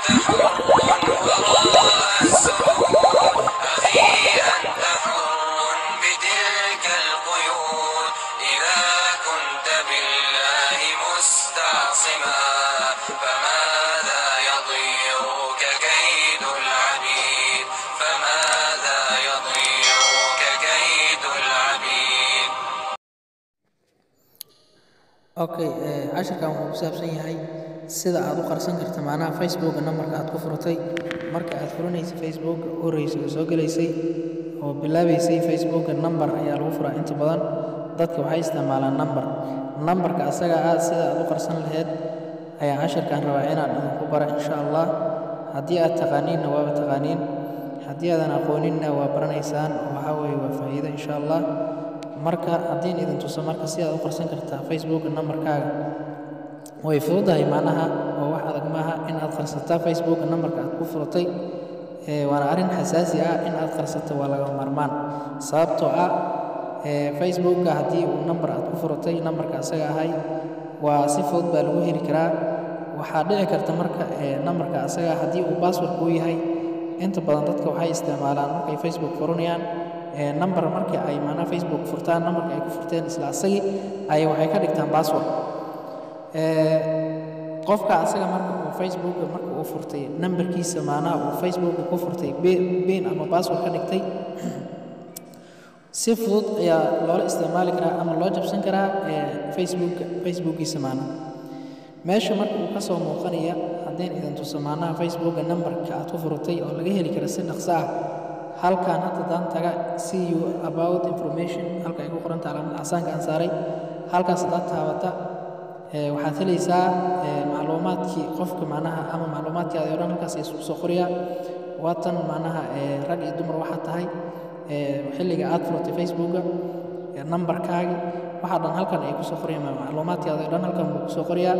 وراء السرور أخي أنت حر بتلك القيود إذا كنت بالله مستعصما فماذا يضيرك كيد العبيد فماذا يضيرك كيد العبيد okay eh, casharkan wuxuu ku saabsan yahay sida aad u qarsan karta macnaha facebooka nambarka aad ku furatay marka aad furanaysa facebook horeysa oo soo gelaysay oo bilaabaysay facebooka nambar ayaa lagu furaa inta badan dadka waxay isticmaalaan nambar nambarka asaga ah sida aad u qarsan lahayd ayaa casharkan rabaa inaan idinku bara insha allah haddii aad taqaaniinna waaba taqaaniin haddii aadan aqooninna waa baranaysaan oo waxaa weeye waa faa'iido insha allah marka haddiin idin tuso marka si aad u qarsan kartaa facebook nambarkaaga way fududahay macnaha oo wax adag maaha in aad qarsataa facebook nambarka aad ku furatay ee waana arrin xasaasi ah in aad qarsato waa laga maarmaan sababtoo ah ee facebooka haddii uu nambar aad ku furatay nambarka asaga ahay waa si fudud baa lagu heli karaa waxaa dhici karta marka ee nambarka asaga haddii uu password kuu yahay inta badan dadka waxay isticmaalaan markay facebook furanayaan ee nambar markii ay maanaa facebook furtaan nambarka ay ku furteen isla asagii ay waxay ka dhigtaan password ee qofka asaga marka uu facebooka marka uu furtay nambarkiisa maanaha uu facebooka ku furtay bin ama password ka dhigtay si fudud ayaa loola isticmaali karaa ama loo jabsan karaa ee facebooka facebookiisa maanaha meesha marka uu ka soo muuqanaya haddeen idin tuso maanaha facebooka nambarka aad ku furatay oo laga heli karo si dhaqso ah halkan hadda daan taga see you about information halka ay ku qoranta calaamada casaanka aan saaray halkaas haddaad taabata ee waxaad helaysaa ee macluumaadkii qofka macnaha ama macluumaadkaada oo dhan halkaas ay isku soo qoriyaa waatan macnaha ee rag iyo dumar waxaa tahay ee xilliga aad furatay facebooka ee nambarkaagi waxaa dhan halkan ay kusoo qorayaan macluumaadkaada oo dhan halkan buu kusoo qoriyaa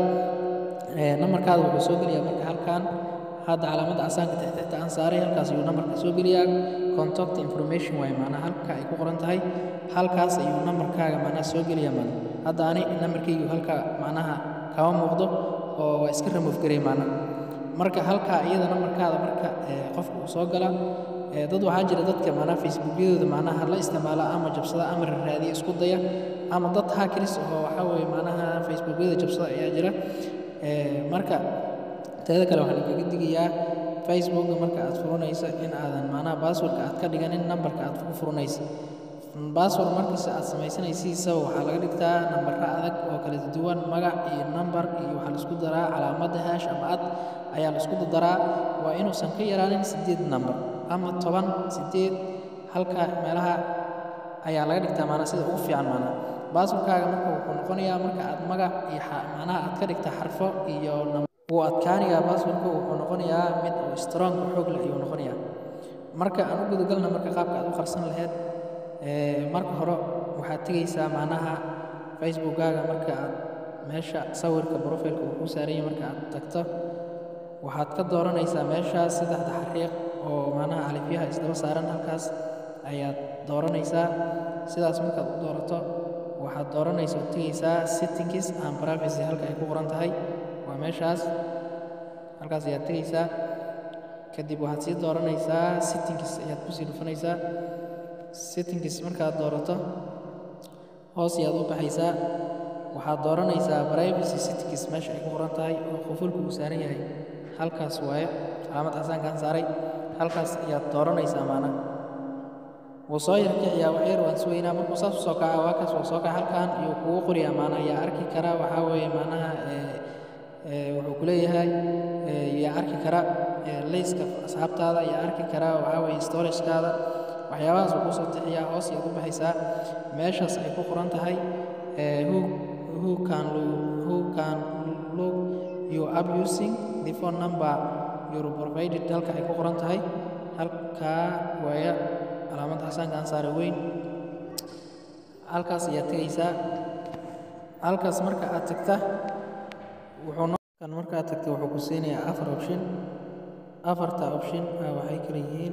ee nambarkaada wuxuu soo geliyaa marka halkan hadda calaamada casaanka tixtixta aan saaray halkaas ayuu nambarka soo geliyaa contact information waaye macnaha halka ay ku qoran tahay halkaas ayuu nambarkaaga macnaha soo geliyaa macnaha hadda ani nambarkaygu halka macnaha kama muuqdo oo waa iska remove garay macnaha marka halkaa iyada nambarkaada marka ee qofka uu soo gala ee dad waxaa jira dadka macnaha facebookyadooda macnaha la isticmaala ama jabsada ama raadiya isku daya ama dad hackers oo waxaa weeye macnaha facebookyada jabsada ayaa jira ee marka teeda kale waxaan kaga digayaa facebooka marka aad furanaysa in aadan macnaha baaswordka aad ka dhiganin nambarka aad ku furanaysa baasword markasta aad samaysanaysiisa waxaa laga dhigtaa nambara adag oo kala duwan magac iyo nambar iyo waxaa laisku daraa calaamada hash ama ad ayaa laisku daraa waa inuusan ka yaraanin sideed nambar ama toban sideed halka meelaha ayaa laga dhigtaa maanaa sida ugu fiican maanaa baaswordkaaga marka wuxuu noqonayaa marka aad magac iyo macnaha aad ka dhigta xarfo iyo wuu adkaanayaa baaswordka wuxuu noqonayaa mid oo strong xoog leh ayuu noqonayaa marka aan u gudagalna marka qaabka aad u qarsan lahayd marka hore waxaad tegaysaa macnaha facebookkaaga marka aad meesha sawirka profileka uu ku saaranya marka aad tagto waxaad ka dooranaysaa meeshaas saddexda xariiq oo macnaha alifyaha isdaba saaran halkaas ayaad dooranaysaa sidaas markaad u doorato waxaad dooranaysa oo tegaysaa settings and privacy halka ay ku qoran tahay waa meeshaas halkaas ayaad tegaysaa kadib waxaad sii dooranaysaa settings ayaad kusii dhufanaysaa settings markaad doorato hoos ayaad u baxaysaa waxaad dooranaysaa privacy settings meesha ay ku qoran tahay oo qufulku uu saaran yahay halkaas waaye calaamad casaankaan saaray halkaas ayaad dooranaysaa maana wuu soo yarkiciyaa waxyar waan sugaynaa markuu saas u soo kaca waa kaas waa soo kaca halkan iyo kugu qoriyaa maana yaa arki kara waxaa weeye maanaha wuxuu ku leeyahay yaa arki kara layska asxaabtaada yaa arki kara waxaa weeye storagekaada waxyaabahaas uu kusoo tixiyaa hoos ayaad u baxaysaa meeshaas ay ku qoran tahay who who can who can look you up using the phone number you provided halka ay ku qoran tahay halkaa waaya calaamad xasaanka aan saare weyn halkaas ayaad tegaysaa halkaas marka aad tagta wuxuu kan marka aad tagta wuxuu ku siinayaa afar option afarta option waxay kala yihiin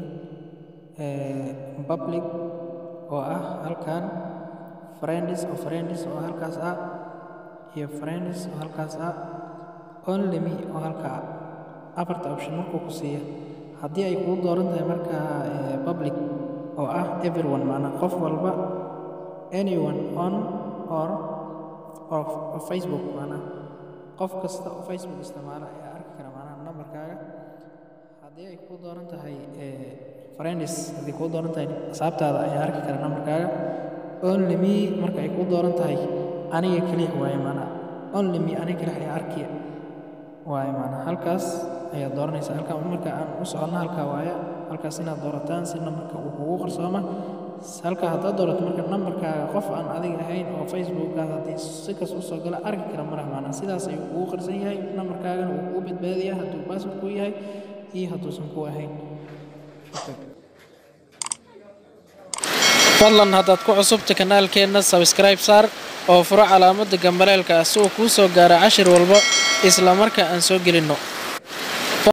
public oo ah halkan friends oo friends oo halkaas ah iyo friends oo halkaas ah only me oo halka ah afarta option markuu ku siiya haddii ay kugu dooran tahay markaa eh, public oo ah everyone macnaa qof walba anyone on or or, or facebook macnaa qof kasta oo facebook isticmaala ayaa arki kara macnaha nambarkaaga haddii ay kuu dooran tahay eh, friends haddii kuu dooran tahay xisaabtaada ayaa arki kara nambarkaaga only me marka ay kuu dooran tahay aniga keliya waaye macnaa only me aniga keliya ayaa arkiya waaye macnaa halkaas ayaad dooranaysaa halkaa marka aan u soconno halkaa waaye halkaas inaad doorataan si nambarka uu kugu qarsooma halkaa haddaad doorato marka nambarkaaga qof aan adiga ahayn oo facebookaas haddii si kas usoo gala arki kara malaha macnaa sidaas ayuu kugu qarsan yahay nambarkaagana uu kugu badbaadiyaa hadduu password kuu yahay iyo hadduusan kuu ahayn fadlan haddaad ku cusubta kanaalkeenna sabskribe saar oo furo calaamadda gambaleelka ah si uu kuu soo gaaro cashir walba isla marka aan soo gelinno